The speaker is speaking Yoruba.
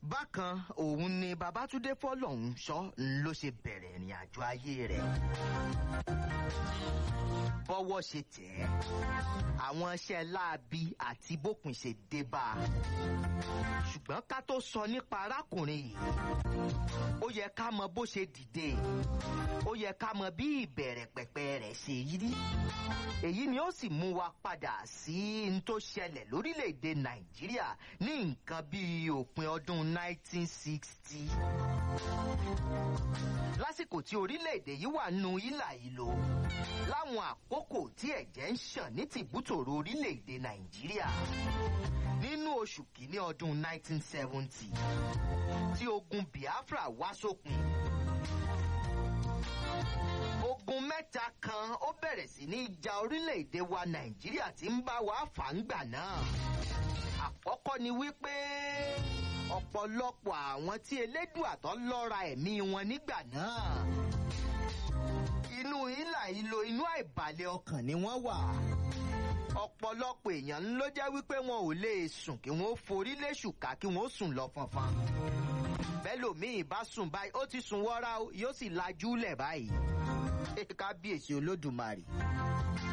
bákan òun ni babatunde fọlọ́hún sọ ló ṣe bẹ̀rẹ̀ ìrìn àjò ayé rẹ̀ bọ́wọ́ ṣe tẹ̀ ẹ́ àwọn iṣẹ́ láabi àti bókun ṣe dé bá a ṣùgbọ́n ká tó sọ nípa arákùnrin yìí ó yẹ ká mọ bó ṣe dìde ó yẹ ká mọ bí ìbẹ̀rẹ̀ pẹ̀pẹ̀ rẹ̀ ṣe rí èyí ni ó sì mú wa padà sí n tó ṣẹlẹ̀ lórílẹ̀‐èdè nàìjíríà ní nǹkan bíi òpin ọdún 1960 lásìkò tí orílẹ̀‐èdè yìí wà nù ìlà ìlò láwọn àkókò tí ẹ̀jẹ̀ ń ṣàn ní tìbútòrò orílẹ̀‐èdè nàìjíríà nínú oṣù kìíní ọdún 1970 tí ogun biafra wá sópin ogun mẹ́ta kan ó bẹ̀rẹ̀ sí ní ja orílẹ̀-èdè wa nàìjíríà tí ń bá wa fà ń gbà náà àkọ́kọ́ ni wípé ọ̀pọ̀lọpọ̀ àwọn tí elédùà tó lọ́ra ẹ̀mí wọn nígbà náà inú ìlà ìlò inú àìbalẹ̀ ọkàn ni wọ́n wà ọ̀pọ̀lọpọ̀ èèyàn ló jẹ́ wípé wọn ò lè sùn kí wọ́n forí léṣùká kí wọ́n sùn lọ fọnfọn bẹ́lòmíì bá sùn báyìí ó ti sùn wọ́ra yóò sì lajú lẹ̀ báyìí kábíyèsí olódùmarè